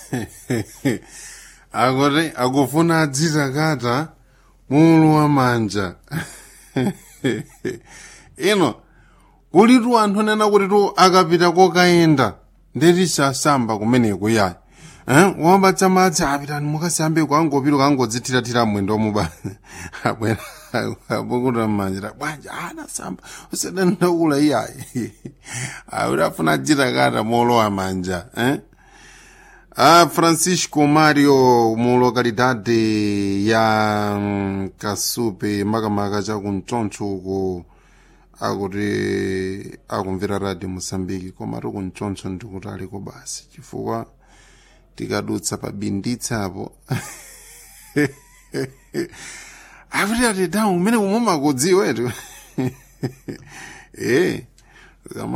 akuti akufuna adzitakata mulu wa manja ino kulitu anthu anena kuti tu akapita kokayenda ndeti sasamba kumeneko yayi eh? wambatsa madzi apitani mukasambe kwangopita kangodzithiratira mwendo muba abwera abukuta mmanja bwanja anasamba usadandaula iyayi akuti afuna adzitakata molowa manja eh? a francisco mario mu localidade ya mm, kasupe makamaka chakumtsontho uko akuti akumvera radio mosambiki koma tikumtsontho ndikuti aliko basi chifukwa tikadutsa pabinditsapo akuti ati dawu umene kumwe makudziwetu eh kama